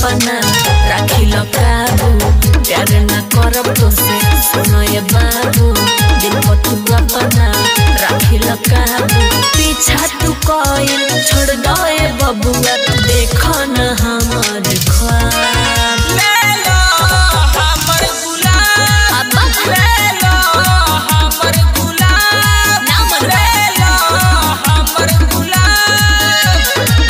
अपना राखी लो काबू प्यार न करब तो से सुनो ये बाबू दिल को तू अपना राखी लो काबू पीछा तू कोई छोड़ दो ये बबुआ देखो न हमार ख्वाब ले लो हमर गुलाब अब्बा ले लो हमर गुलाब ना मन ले लो हमर गुलाब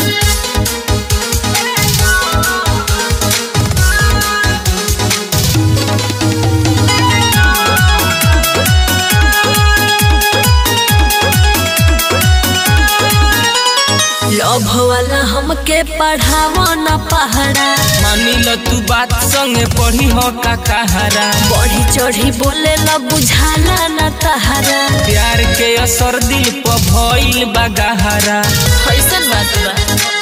लव वाला हमके पढ़ावा न पहाड़ा मानी ल तू बात संगे पढ़ी हो का कहारा बढ़ी चढ़ी बोले ला बुझाला न तहारा प्यार के असर दिल पर भइल बा गहरा कैसन बात बा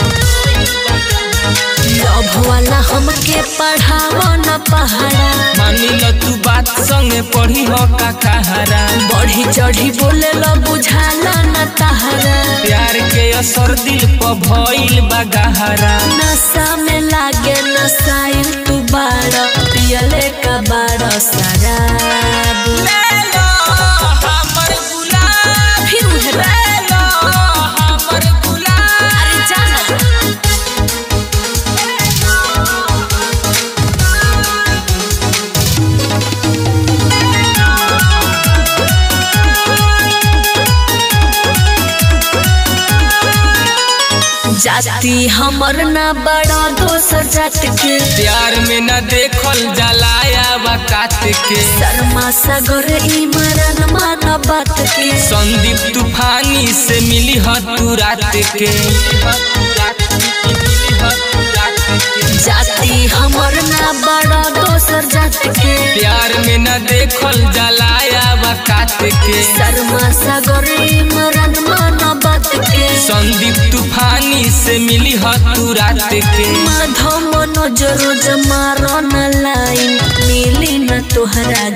लव वाला हमके पढ़ावा न पहाड़ा मानी ल तू बात संगे पढ़ी हो का कहारा बढ़ी चढ़ी बोले ला बुझाला न तहारा प्यार के असर दिल पर भइल बा गहरा नशा में लागे नशाइल तू बाड़ा पियले का बाड़ा शराब ले लो हमर गुलाब फिर उहे बा- ले लो हमर गुलाब अरे जाना जाति हमर ना बड़ा दोसर जात के प्यार में न देखल जलाया कात के शर्मा सागर इमरान मान बात के संदीप तूफानी से मिली ह तू रात के जाति हमर ना बड़ा दोसर जात के प्यार में न देखल जलाया कात के शर्मा सागर इमरान मान बात के संदीप तूफानी से मिली ह तू रात के माधव मनोज रोज मारो न लाइन मिली न तोहरा